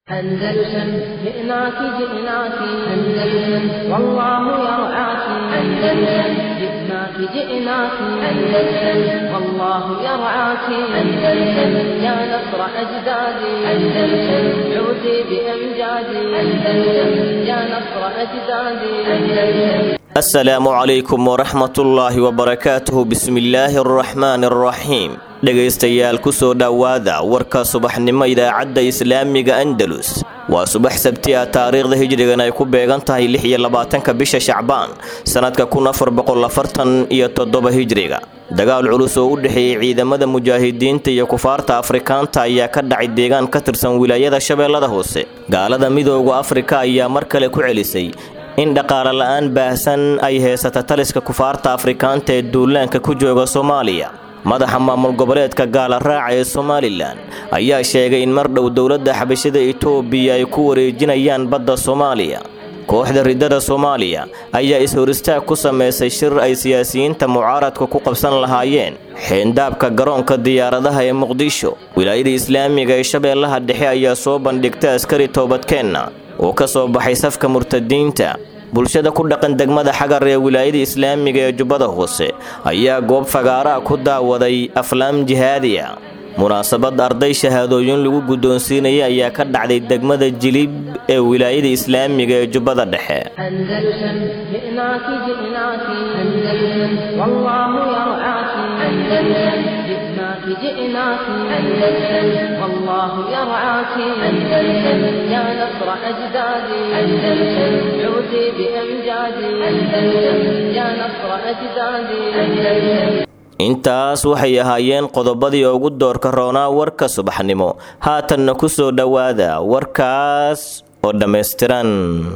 أندلسن جئناك جئناك أندلسن والله يرعاك أندلسن جئناك جئناك أندلسن والله يرعاك أندلسن يا نصر أجدادي أندلسن عودي بأمجادي أندلسن يا نصر أجدادي أندلسن asalaamu calaykum waraxmatullaahi wabarakaatuhu bismillaahi araxmaani araxiim dhegaystayaal kusoo dhowaada warka subaxnimo idaacadda islaamiga andalus waa subax sabti ah taariikhda hijrigan ay ku beegan tahay lix iyo labaatanka bisha shacbaan sannadka kun afar boqol afartan iyo toddoba hijriga dagaal culus oo u dhexeeyey ciidamada mujaahidiinta iyo kufaarta afrikaanta ayaa ka dhacay deegaan ka tirsan wilaayada shabeellada hoose gaalada midooda afrika ayaa mar kale ku celisay in dhaqaale la-aan baahsan ay heysata taliska kufaarta afrikaanta ee duulaanka ku jooga soomaaliya madaxa maamul goboleedka gaala raaca ee somalilan ayaa sheegay in mar dhow dowladda xabashada itoobiya ay ku wareejinayaan badda soomaaliya kooxda riddada soomaaliya ayaa is-hor istaag ku samaysay shir ay siyaasiyiinta mucaaradka ku qabsan lahaayeen xeendaabka garoonka diyaaradaha ee muqdisho wilaayada islaamiga ee shabeellaha dhexe ayaa soo bandhigtay askari toobadkeenna oo ka soo baxay safka murtadiinta bulshada ku dhaqan degmada xagar ee wilaayada islaamiga ee jubbada hoose ayaa goob fagaaraa ku daawaday aflaam jihaadiya munaasabad arday shahaadooyin lagu guddoonsiinaya ayaa ka dhacday degmada jilib ee wilaayada islaamiga ee jubbada dhexe أندلسن جئناك جئناك أندلسن والله يرعاك أندلسن جئناك جئناك أندلسن والله يرعاك أندلسن يا نصر أجدادي أندلسن عودي بأمجادي أندلسن يا نصر أجدادي أندلسن intaas waxay ahaayeen qodobadii ugu doorka roonaa warka subaxnimo haatanna ku soo dhowaada warkaas oo dhammaystiran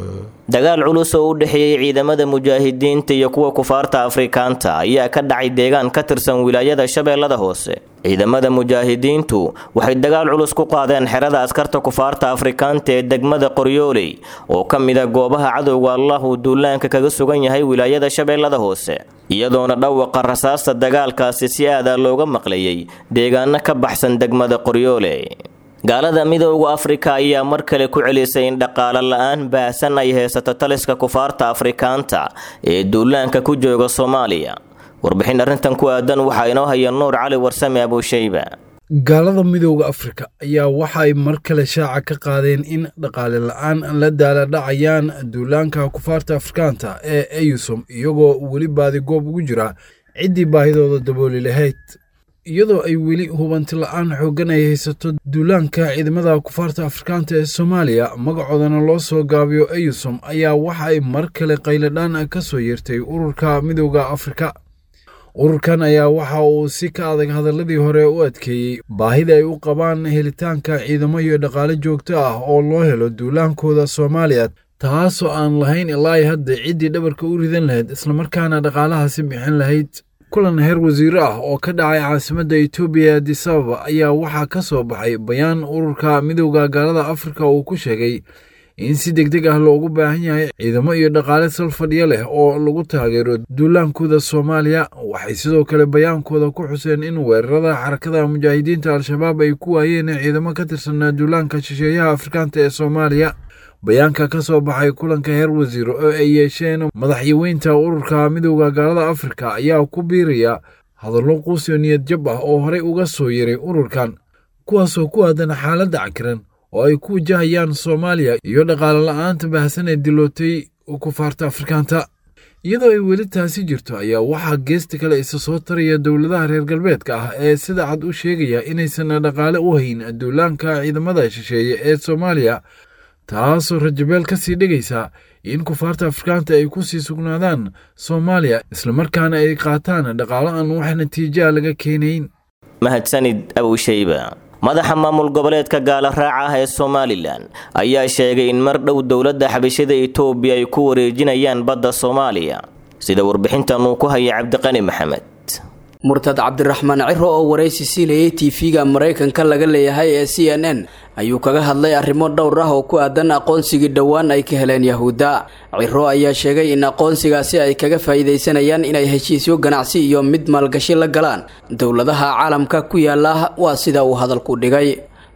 dagaal culus oo u dhexeeyey ciidamada mujaahidiinta iyo kuwa kufaarta afrikaanta ayaa ka dhacay deegaan ka tirsan wilaayada shabeellada hoose ciidamada mujaahidiintu waxay dagaal culus ku qaadeen xerada askarta kufaarta afrikaanta ee degmada qoryooley oo ka mida goobaha cadowga allah uu duulaanka kaga sugan yahay wilaayada shabeellada hoose iyadoona dhawaqa rasaasta dagaalkaasi si aada looga maqlayay deegaano ka baxsan degmada qoryoole gaalada midooda afrika ayaa mar kale ku celisay in dhaqaale la-aan baahsan ay haysato taliska kufaarta afrikaanta ee duulaanka ku jooga soomaaliya warbixin arrintan ku aadan waxaa inoo haya nuur cali warsame abuushayba gaalada midooda afrika ayaa waxa ay mar kale shaaca ka qaadeen in dhaqaale la-aan la daaladhacayaan duulaanka kufaarta afrikaanta ee eyusom iyagoo weli baadigoob ugu jira ciddii baahidooda dabooli lahayd iyadoo ay weli hubanti la-aan xooggan ay haysato duulaanka ciidamada kufaarta afrikaanta ee soomaaliya magacoodana loo soo gaabiyo eyusom ayaa waxa ay mar kale qayladhaan ka soo yeertay ururka midooda afrika ururkan ayaa waxa uu si ka adag hadaladii hore u adkeeyey baahida ay u qabaan helitaanka ciidamo iyo dhaqaale joogto ah oo loo helo duulaankooda soomaaliya taasoo aan lahayn ilaa hadda ciddii dhabarka u ridan lahayd islamarkaana dhaqaalahaasi bixin lahayd kulan heer wasiiro ah oo ka dhacay caasimadda etoobiya adisababa ayaa waxaa ka soo baxay bayaan ururka midowda gaalada afrika uu ku sheegay in si deg deg ah loogu baahan yahay ciidamo iyo dhaqaale sal fadhiyo leh oo lagu taageero duulaankooda soomaaliya waxay sidoo kale bayaankooda ku xuseen in weerarada xarakada mujaahidiinta al-shabaab ay ku waayeen ciidamo ka tirsanaa duulaanka shisheeyaha afrikaanta ee soomaaliya bayaanka ka soo baxay kulanka heer wasiiro oo ay yeesheen madaxyaweynta ururka midowda gaalada afrika ayaa ku biiraya hadallo quusiyo niyad jab ah oo horey uga soo yeray ururkan kuwaasoo ku aadan xaaladda cakiran oo ay ku wajahayaan soomaaliya iyo dhaqaale la-aanta baahsan ee dilootay kufaarta afrikaanta iyadoo ay weli taasi jirto ayaa waxaa geesta kale isa soo taraya dowladaha reer galbeedka ah ee sida cad u sheegaya inaysan dhaqaale u hayn duulaanka ciidamada shisheeye ee soomaaliya taasoo rajabeel ka sii dhigaysa in kufaarta afrikaanta ay ku sii sugnaadaan soomaaliya islamarkaana ay qaataan dhaqaalo aan wax natiijaa laga keenayn mahadsanid abuushayba madaxa maamul goboleedka gaala raaca ah ee somalilan ayaa sheegay in mar dhow dowladda xabashada itoobiya ay ku wareejinayaan badda soomaaliya sida warbixintan uu ku haya cabdiqani maxamed murtad cabdiraxmaan ciro oo waraysi siinayay tv-ga maraykanka laga leeyahay ee c n n ayuu kaga hadlay arrimo dhowr ah oo ku aadan aqoonsigii dhowaan ay ka heleen yahuudda ciro ayaa sheegay in aqoonsigaasi ay kaga faa'iidaysanayaan inay heshiisyo ganacsi iyo mid maalgashi la galaan dowladaha caalamka ku yaala waa sida uu hadalku dhigay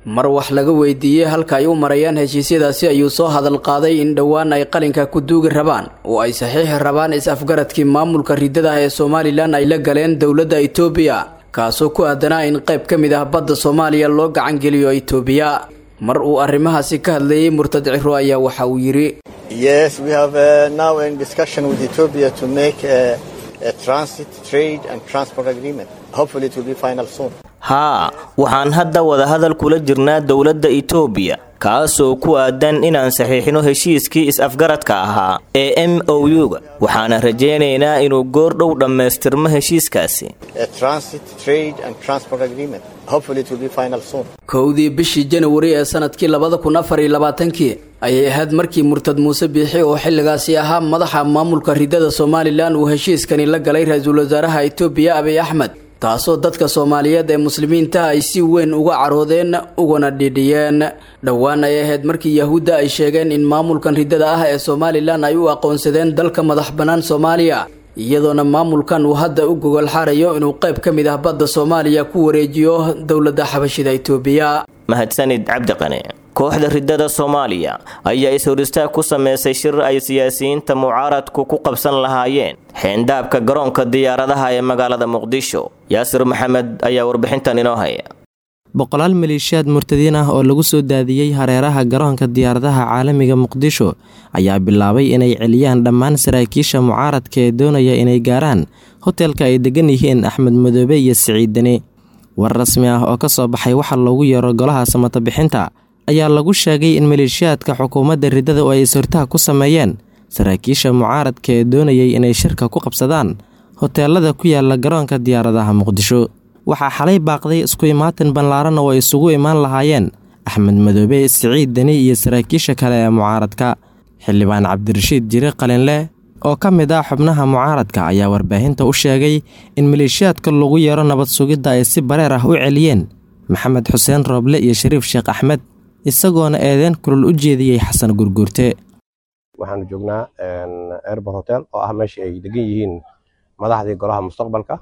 mar wax laga weydiiyey halka ay u marayaan heshiisyadaasi ayuu soo hadal qaaday in dhowaan ay qalinka ku duugi rabaan oo ay saxiixi rabaan is-afgaradkii maamulka riddada ee somalilan ay la galeen dowladda itoobiya kaasoo ku aadanaa in qayb ka mid ah badda soomaaliya loo gacangeliyo itoobiya mar uu arrimahaasi ka hadlayey murtad ciro ayaa waxa uu yidhi Yes, we have uh, now in discussion with Ethiopia to make a, a transit, trade and transport agreement. Hopefully it will be final soon. haa waxaan hadda wadahadal kula jirnaa dowladda itoobiya kaasoo ku aadan inaan saxiixino heshiiskii is-afgaradka ahaa ee m o u-ga waxaana rajaynaynaa inuu goordhow dhammaystirmo heshiiskaasi A transit, trade and transport agreement. Hopefully it will be final soon. kowdii bishii janawari ee sanadkii labada kun afar iyo labaatankii ayay ahayd markii murtad muuse biixi oo xilligaasi ahaa madaxa maamulka riddada somalilan uu heshiiskani la galay ra-iisul wasaaraha itoobiya abiy axmed taasoo dadka soomaaliyeed ee muslimiinta ay si weyn uga caroodeen ugana dhidhiyeen dhowaan ay ahayd markii yahuudda ay sheegeen in maamulkan riddada ah ee somalilan ay u aqoonsadeen dalka madax bannaan soomaaliya iyadoona maamulkan uu hadda u gogol xarayo inuu qayb ka mid ah badda soomaaliya ku wareejiyo dowladda xabashida itoobiya mahadsanid cabdiqane kooxda riddada soomaaliya ayaa is-horistaag ku sameysay shir ay siyaasiyiinta mucaaradku ku qabsan lahaayeen xeendhaabka garoonka diyaaradaha ee magaalada muqdisho yaasir maxamed ayaa warbixintan inoo haya boqolaal maleeshiyaad murtadiin ah oo lagu soo daadiyey hareeraha garoonka diyaaradaha caalamiga muqdisho ayaa bilaabay inay celiyaan dhammaan saraakiisha mucaaradka ee doonaya inay gaaraan hotelka ay degan yihiin axmed madoobe iyo siciid deni war rasmi ah oo ka soo baxay waxa loogu yeero golaha samata bixinta ayaa lagu sheegay in maleeshiyaadka xukuumadda riddada oo ay is-hortaag ku sameeyeen saraakiisha mucaaradka ee doonayay inay shirka ku qabsadaan hoteelada ku yaala garoonka diyaaradaha muqdisho waxaa xalay baaqday isku imaatin ballaaran oo ay isugu imaan lahaayeen axmed madoobe siciid deni iyo saraakiisha kale ee mucaaradka xildhibaan cabdirashiid jire qalinleh oo ka mid ah xubnaha mucaaradka ayaa warbaahinta u sheegay in maleeshiyaadka lagu yeero nabad sugidda ay si bareer ah u celiyeen maxamed xuseen rooble iyo shariif sheekh axmed isagoona eedeen kulul u jeediyey xasan gurguurte waxaanu joognaa airbor hotel oo ah meeshii ay degan yihiin madaxdii golaha mustaqbalka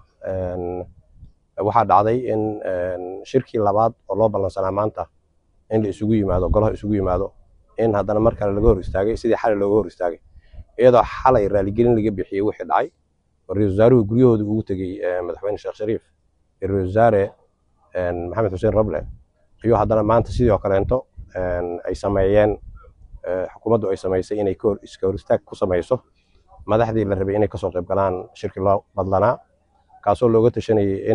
waxaa dhacday in shirkii labaad oo loo ballansanaa maanta in la isugu yimaado golaha isugu yimaado in haddana mar kale laga hor istaagay sidii xalay looga hor istaagay iyadoo xalay raaligelin laga bixiyey wixii dhacay oo ra-isul wasaaruhu guryahooda ugu tegey madaxweyne sheekh shariif iyo ra-isul wasaare maxamed xuseen roble iyo haddana maanta sidoo kaleento ay sameeyeen xukuumaddu ay samaysay inay iska hor istaag ku samayso madaxdii la rabay inay kasoo qayb galaan shirkii loo badlanaa kaasoo looga tashanayay in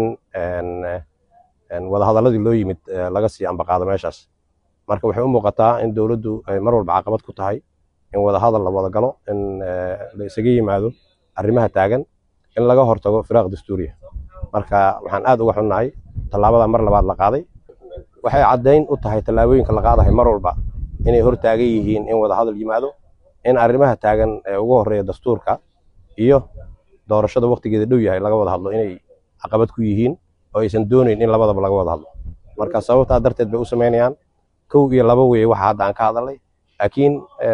wadahadaladii loo yimid laga sii ambaqaado meeshaas marka waxay u muuqataa in dowladdu ay mar walba caqabad ku tahay in wadahadal la wada galo in la isaga yimaado arrimaha taagan in laga hortago firaaq dastuuriya marka waxaan aad uga xunnahay tallaabada mar labaad la qaaday waxay caddayn u tahay tallaabooyinka la qaadahay mar walba inay hor taagan yihiin in wadahadal yimaado in arrimaha taagan ee ugu horreeya dastuurka iyo doorashada waqtigeeda dhow yahay laga wada hadlo inay caqabad ku yihiin oo aysan doonayn in labadaba laga wada hadlo marka sababtaa darteed bay u samaynayaan kow iyo laba weeye waxa hadda aan ka hadalnay laakiin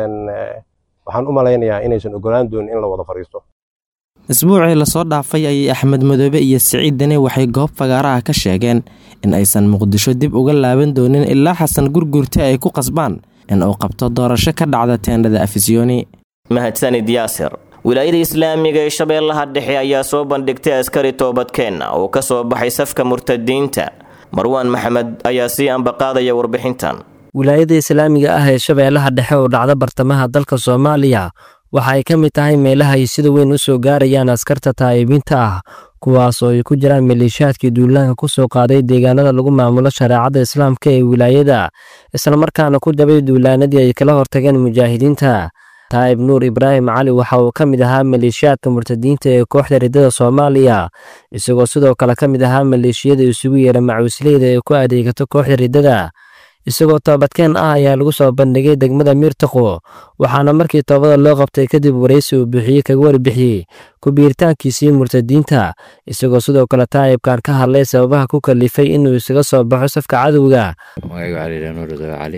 waxaan u malaynayaa inaysan ogolaan doonin in la wada fadhiisto isbuucii lasoo dhaafay ayay axmed madoobe iyo siciid deni waxay goob fagaaraha ka sheegeen in aysan muqdisho dib uga laaban doonin ilaa xasan gurgurte ay ku qasbaan in uu qabto doorasho ka dhacda teendhada afisyooni mahadsanid yaasir wilaayada islaamiga ee shabeellaha dhexe ayaa soo bandhigtay askari toobadkeenna oo ka soo baxay safka murtadiinta marwaan maxamed ayaa sii ambaqaadaya warbixintan wilaayada islaamiga ah ee shabeellaha dhexe oo dhacda bartamaha dalka soomaaliya waxa ay ka mid tahay meelaha ay sida weyn u soo gaarayaan askarta taa'ibiinta ah kuwaas oo ay ku jiraan maleeshiyaadkii duulaanka ku soo qaaday deegaanada lagu maamulo shareecada islaamka ee wilaayada islamarkaana ku dabay duulaanadii ay kala hortageen mujaahidiinta taa'ib nuur ibraahim cali waxa uu ka mid ahaa maleeshiyaadka murtadiinta ee kooxda riddada soomaaliya isagoo sidoo kale ka mid ahaa maleeshiyada isugu yeera macuusleyda ee ku adeegato kooxda riddada isagoo toobadkeen ah ayaa lagu soo bandhigay degmada miirtaqo waxaana markii toobada loo qabtay kadib waraysi uu bixiyey kaga warbixiyey ku-biiritaankiisii murtadiinta isagoo sidoo kale taa'ibkan ka hadlay sababaha ku kalifay inuu isaga soo baxo safka cadowga magaygu cali nuur dawe cali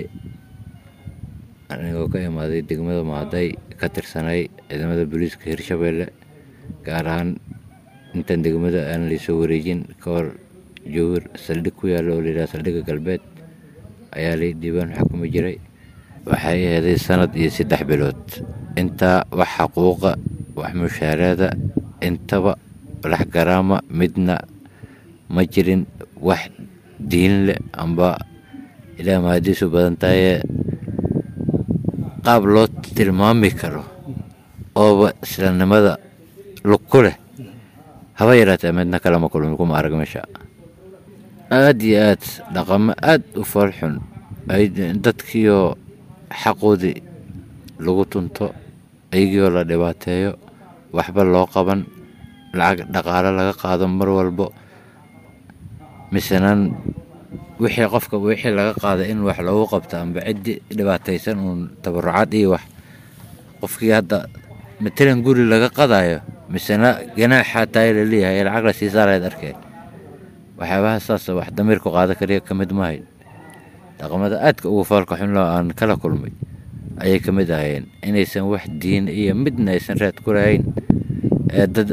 anigoo ka imaaday degmada maaday ka tirsanay ciidamada booliiska hirshabeelle gaar ahaan intaan degmada aan laysoo wareejin ka hor jowhir saldhig ku yaalla oo layidhaha saldhigga galbeed ayaa lay dhiibaan xukumi jiray waxay aheeday sanad iyo saddex bilood intaa wax xaquuqa wax mushaaraada intaba lax garaama midna ma jirin wax diin leh amba ilaa mahadiisu badan tahayee qaab loo tilmaami karo ooba islanimada lug ku leh haba yaraatee midna kalama kulmin kuma arag meesha aad iyo aad dhaqamo aad u foolxun ay dadkiioo xaqoodii lagu tunto ayagiioo la dhibaateeyo waxba loo qaban lacag dhaqaalo laga qaado mar walbo misenan wixii qofka wixii laga qaaday in wax loogu qabto amba ciddii dhibaataysan uun tabarucaad iyo wax qofkii hadda matalan guri laga qadayo misena ganaaxaa tahay laleeyahay ee lacag la sii saarayd arkeen waxyaabaha saas wax damiirku qaado kaliya ka mid mahayn dhaqamada aadka ugu foolka xunloo aan kala kulmay ayay ka mid ahayeen inaysan wax diin iyo midna aysan raad ku lahayn ee dad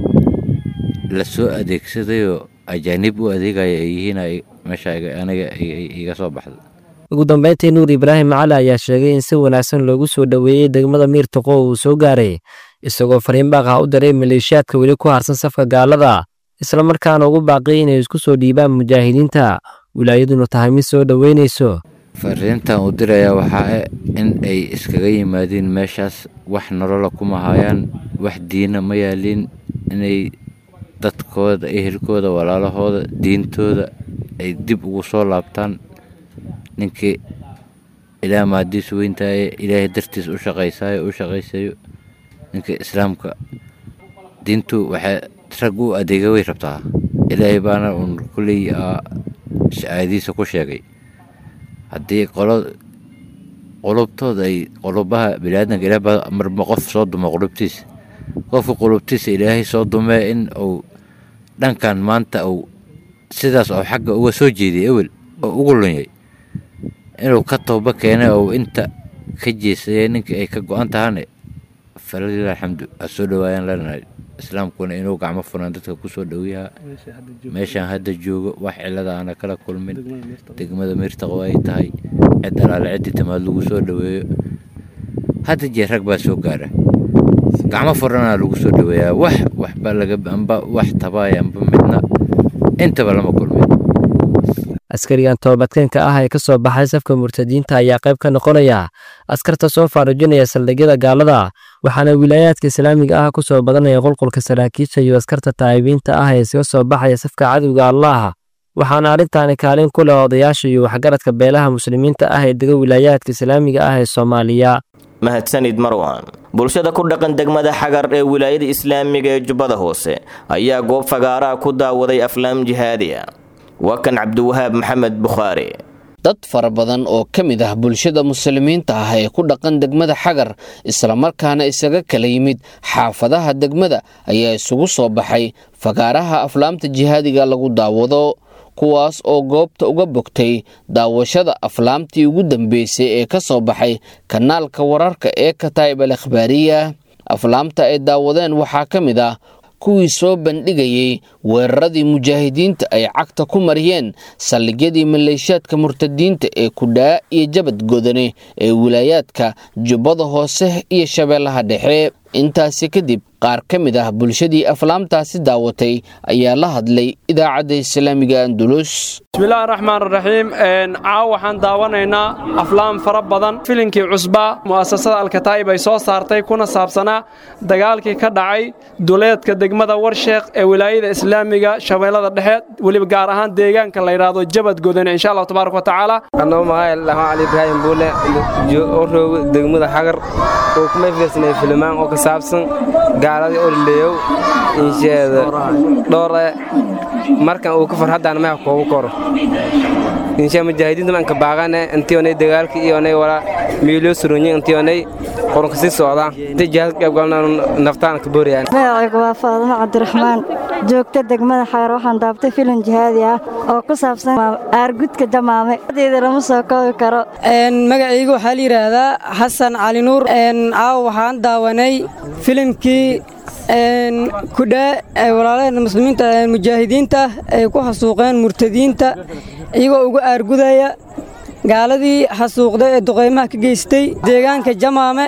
la soo adeegsadayoo ajaanib u adeegaya ay yihiin meesha aniga iga soo baxda ugu dambeyntii nuur ibraahim cali ayaa sheegay in si wanaagsan loogu soo dhoweeyey degmada miirtaqo uu soo gaaray isagoo fariin baaqah u diray maleeshiyaadka weli ku harsan safka gaalada islamarkaana ugu baaqiyay inay isku soo dhiibaan mujaahidiinta wilaayaduna tahay mid soo dhoweynayso fariintan uu dirayaa waxaa in ay iskaga yimaadiin meeshaas wax nolola kuma hayaan wax diina ma yaaliin inay dadkooda ehelkooda walaalahooda diintooda ay dib ugu soo laabtaan ninkii ilaa maadiisu weyntaye ilaahay dartiis u shaqaysaayo u shaqaysayo ninka islaamka diintu waxay rag u adeega way rabtaa ilaahay baana uun kulley aayadiisa ku sheegay haddii qolo qulubtooda ay qulubaha biniaadanka ilaah marba qof soo dumo qulubtiisa qofka qulubtiisa ilaahay soo dumee in uu dhankan maanta uu sidaas oo xagga uga soo jeediyay ewel oo ugu lunyay inuu ka tooba keenay oo inta ka jeesayay ninkii ay ka go-an tahane falalilah alxamdu ha soo dhawaayaan lanahay islaamkuna inuu gacmo furan dadka ku soo dhowiyaha meeshaan hadda joogo wax cilada aana kala kulmin degmada miirtaqo ay tahay cid alaale ciddii timaad lagu soo dhoweeyo hadda jeer rag baa soo gaara gacmo furanaa lagu soo dhoweeyaa wax waxba laga amba wax tabaaya amba midna intaba lama kulmin askarigan toobadkeenka ah ee ka soo baxay safka murtadiinta ayaa qayb ka noqonaya askarta soo faarujinaya saldhigyada gaalada waxaana wilaayaadka islaamiga ah ku soo badanaya qulqulka saraakiisha iyo askarta taa'ibiinta ah ee iska soo baxaya safka cadowga allaah waxaana arrintaani kaalin ku leh odayaasha iyo waxgaradka beelaha muslimiinta ah ee dega wilaayaadka islaamiga ah ee soomaaliya mahadsanid marwan bulshada ku dhaqan degmada xagar ee wilaayada islaamiga ee jubbada hoose ayaa goob fagaaraha ku daawaday aflaam jihaadiya waa kan cabdiwahaab maxamed bukhaari dad fara badan oo ka mid ah bulshada muslimiinta ah ee ku dhaqan degmada xagar islamarkaana isaga kala yimid xaafadaha degmada ayaa isugu soo baxay fagaaraha aflaamta jihaadiga lagu daawado kuwaas oo goobta uga bogtay daawashada aflaamtii ugu dambeysay ee ka soo baxay kanaalka wararka ee kataa'ib al akhbaariya aflaamta ay daawadeen waxaa ka mid ah kuwii soo bandhigayey weeraradii mujaahidiinta ay cagta ku mariyeen saldhigyadii maleeshiyaadka murtadiinta ee kudhaa iyo jabad godane ee wilaayaadka jubbada hoose iyo shabeellaha dhexe intaasi kadib qaar ka mid ah bulshadii aflaamtaasi daawatay ayaa la hadlay idaacadda islaamiga andulus bismillahi raxmaan raxiim caaw waxaan daawanaynaa aflaam fara badan filinkii cusbaa mu'asasada alkataa'ib ay soo saartay kuna saabsanaa dagaalkii ka dhacay duleedka degmada warsheekh ee wilaayada islaamiga shabeellada dhexe weliba gaar ahaan deegaanka la yidhaahdo jabad godane insha allahu tabaaraka wa tacaala anoo mahay lahaan cali ibraahim buule oo roogo degmada xagar oo kuma fiirsanay filimaan oo ka saabsan gaaladii orleeyow insheeda dhowre markan uu ka farhaddaan maha koogu koro insha mujaahidiinta manka baaqane intionay dagaalka iyonay wala miilyo suronyi intionay qoronka sii socdaa inta jihaad ka qaybgalna naftaan ka boorayaan magacaygu waa faadimo cabdiraxmaan joogta degmada xagar waxaan daabtay filim jihaadi ah oo ku saabsan aargudka jamaame deeda lama soo koobi karo magacaygu waxaa la yidhaahdaa xasan cali nuur caawa waxaan daawanay filimkii kudhaa ay walaalaheen muslimiinta mujaahidiinta ay ku hasuuqeen murtadiinta iyagoo uga aargudaya gaaladii xasuuqda ee duqaymaha ka geystay deegaanka jamaame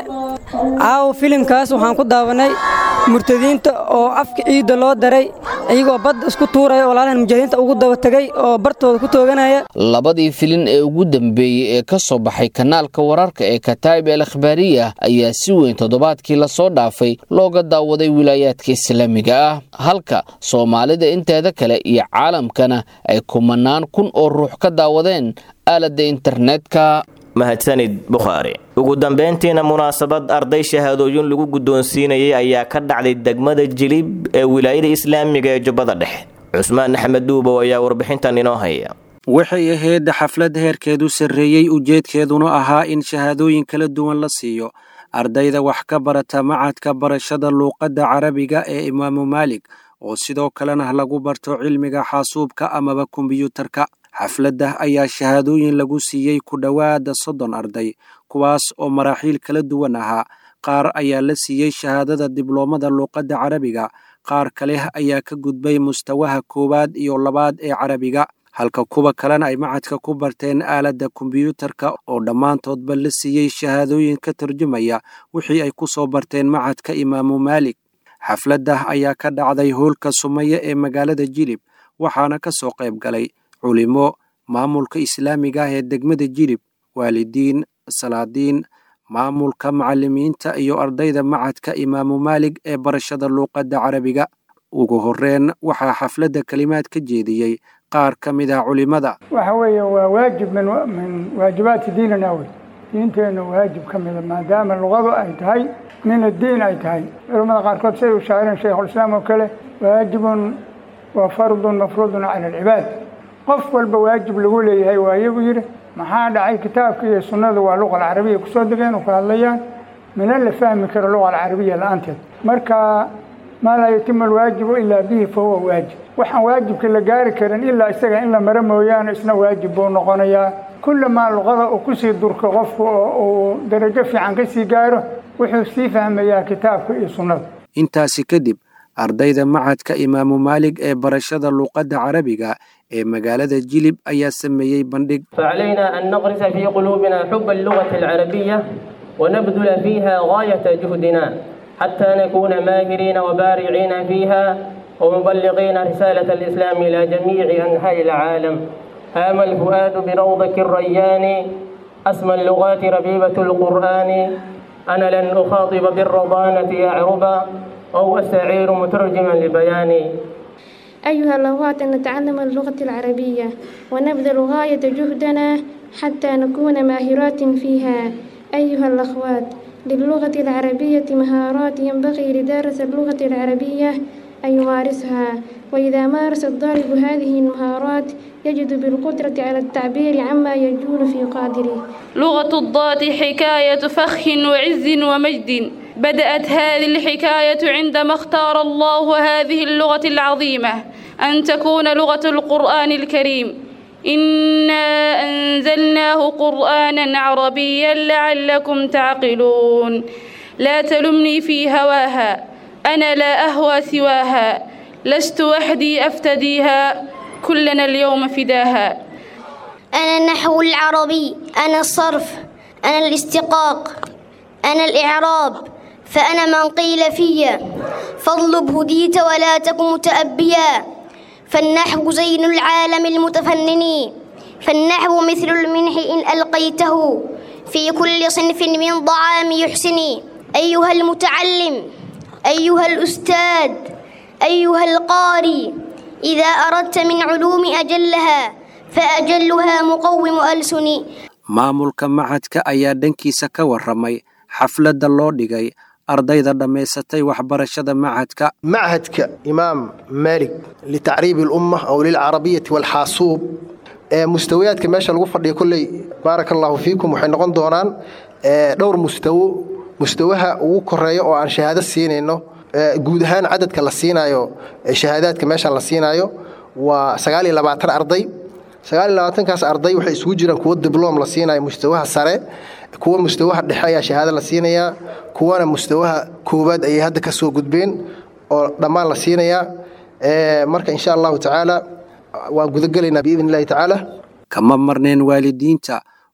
caawa filimkaas waxaan ku daawanay murtadiinta oo afka ciidda loo daray iyagoo badda isku tuuraya walaalahan mujaahidiinta ugu daba tegay oo bartooda ku tooganaya labadii filin ee ugu dambeeyey ee ka soo baxay kanaalka wararka ee kataa'ib el akhbaariya ayaa si weyn toddobaadkii lasoo dhaafay looga daawaday wilaayaadka islaamiga ah halka soomaalida inteeda kale iyo caalamkana ay kumanaan kun oo ruux ka daawadeen aaladda internetka mahadsanid bukhaari ugu dambayntiina munaasabad arday shahaadooyin lagu guddoonsiinayay ayaa ka dhacday degmada jilib ee wilaayada islaamiga ee jubbada dhexe cusmaan axmed duubow ayaa warbixintan inoo haya waxay ahayd xaflad heerkeedu sarreeyey ujeedkeeduna ahaa in shahaadooyin kala duwan la siiyo ardayda wax ka barata macadka barashada luuqadda carabiga ee imaamu maalig oo sidoo kalena lagu barto cilmiga xaasuubka amaba kombiyuutarka xafladda ayaa shahaadooyin lagu siiyey ku dhowaada soddon arday kuwaas oo maraaxiil kala duwan ahaa qaar ayaa la siiyey shahaadada dibloomada luuqadda carabiga qaar kale ayaa ka gudbay mustawaha koowaad iyo labaad ee carabiga halka kuwa kalena ay macadka ku barteen aaladda kombiyuutarka oo dhammaantoodba la siiyey shahaadooyin ka tarjumaya wixii ay ku soo barteen macadka imaamu maalig xafladda ayaa ka dhacday hoolka sumaye ee magaalada jilib waxaana ka soo qayb galay culimo maamulka islaamiga ah ee degmada jilib waalidiin salaadiin maamulka macallimiinta iyo ardayda macadka imaamu maalig ee barashada luuqadda carabiga ugu horreyn waxaa xafladda kelimaad ka jeediyey qaar ka mid ah culimada waxa weeye waa waajib min min waajibaati diinina wey diinteenna waajib ka mida maadaama luqadu ay tahay min addiin ay tahay culamada qaarkood siday u shaacireen shaykhulislaam oo kale waajibun wa fardun mafruudun cala alcibaad qof walba waajib lagu leeyahay waa iyagu yidhi maxaa dhacay kitaabka iyo sunnadu waa luqa alcarabiya kusoo degeen oo ka hadlayaan mina la fahmi karo luqa alcarabiya la-aanteed marka maa laa yatimu alwaajibu ilaa bihi fa huwa waajib waxaan waajibka la gaari karin ilaa isaga in la maro mooyaane isna waajib buu noqonayaa kullamaa luqada uu kusii durko qofku oo uu darajo fiican ka sii gaaro wuxuu sii fahmayaa kitaabka iyo sunnada intaasi kadib ardayda macadka imaamu maalig ee barashada luuqadda carabiga ee magaalada jilib ayaa sameeyey bandhig فعلينا أن نغرس في قلوبنا حب اللغة العربية ونبذل فيها غاية جهدنا حتى نكون ماهرين وبارعين فيها ومبلغين رسالة الإسلام إلى جميع أنحاء العالم هام الفؤاد بروضك الريان أسمى اللغات ربيبة القرآن أنا لن أخاطب بالرضانة يا عربا أو أستعير مترجما لبياني أيها الأخوات نتعلم اللغة العربية ونبذل غاية جهدنا حتى نكون ماهرات فيها أيها الأخوات للغة العربية مهارات ينبغي لدارس اللغة العربية أن يمارسها وإذا مارس الضارب هذه المهارات يجد بالقدرة على التعبير عما يجول في قادره لغة الضاد حكاية فخ وعز ومجد بدأت هذه الحكاية عندما اختار الله هذه اللغة العظيمة أن تكون لغة القرآن الكريم إنا أنزلناه قرآنا عربيا لعلكم تعقلون لا تلمني في هواها أنا لا أهوى سواها لست وحدي أفتديها كلنا اليوم فداها أنا النحو العربي أنا الصرف أنا الاستقاق أنا الإعراب فأنا من قيل فيا فاطلب هديت ولا تك متأبيا فالنحو زين العالم المتفنن فالنحو مثل المنح إن ألقيته في كل صنف من ضعام يحسني أيها المتعلم أيها الأستاذ أيها القاري إذا أردت من علوم أجلها فأجلها مقوم ألسني maamulka macadka ayaa dhankiisa ka warramay xafladda loo dhigay ardayda dhammaysatay waxbarashada macadka معهدك إمام مالك لتعريب الأمة أو للعربية والحاسوب ee mustawayaadka meesha lagu fadhiyo kolley baaraka allaahu fiikum waxay noqon doonaan ee, dhowr mustawo mustawaha ugu koreeya oo aan shahaado siinayno ee, guud ahaan cadadka la siinayo ee, shahaadaadka meeshan la siinayo waa sagaal iyo labaatan arday sagaal iyo labaatankaas arday waxay isugu jiraan kuwo dibloom la siinayo mustawaha sare kuwa mustawaha dhexe ayaa shahaado la siinayaa kuwana mustawaha koowaad ayay hadda ka soo gudbeen oo dhammaan la siinayaa Ee, marka insha allahu tacaala waan gudagelaynaa biidn illahi tacaala kama marneen waalidiinta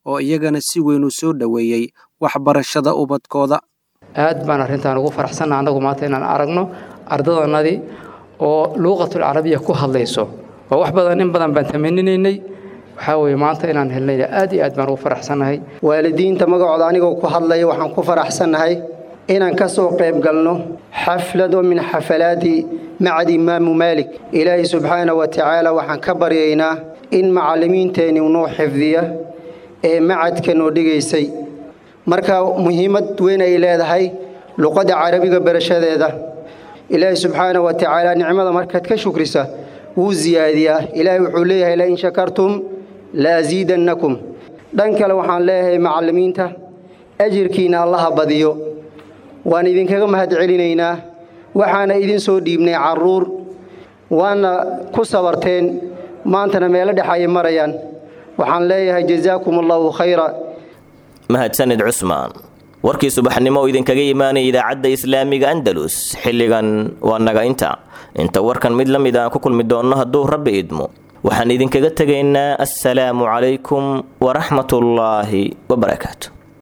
oo iyagana si weyn u soo dhoweeyey waxbarashada ubadkooda aad baan arrintan ugu faraxsanna annagu maanta inaan aragno ardadannadii oo luuqatul carabiya ku hadlayso waa wax badan in badan baan tamaninaynay waxaa weeye maanta inaan helnayna aad iyo aad baan ugu faraxsannahay waalidiinta magacooda anigoo ku hadlaya waxaan ku faraxsannahay inaan ka soo qayb galno xaflado min xafalaati macad imaamu maalik ilaahay subxaana wa tacaala waxaan ka baryaynaa in macallimiinteenni noo xifdiya ee macadka noo dhigaysay marka muhiimad weyn ay leedahay luqadda carabiga barashadeeda ilaahay subxaana wa tacaala nicmada markaad ka shukrisa wuu siyaadiyaa ilaahay wuxuu leeyahay lain shakartum la asiidannakum dhan kale waxaan leeyahay macallimiinta ajirkiinna allaha badiyo waan idinkaga mahad celinaynaa waxaana idin soo dhiibnay carruur waana ku sabarteen maantana meelo dhex ayay marayaan waxaan leeyahay jazaakum allahu khayra mahadsanid cusmaan warkii subaxnimo oo idinkaga imaanaya idaacadda islaamiga andalus xilligan waa naga inta inta warkan mid la mid aan ku kulmi doonno hadduu rabbi idmo waxaan idinkaga tegaynaa assalaamu calaykum waraxmatullaahi wabarakaatu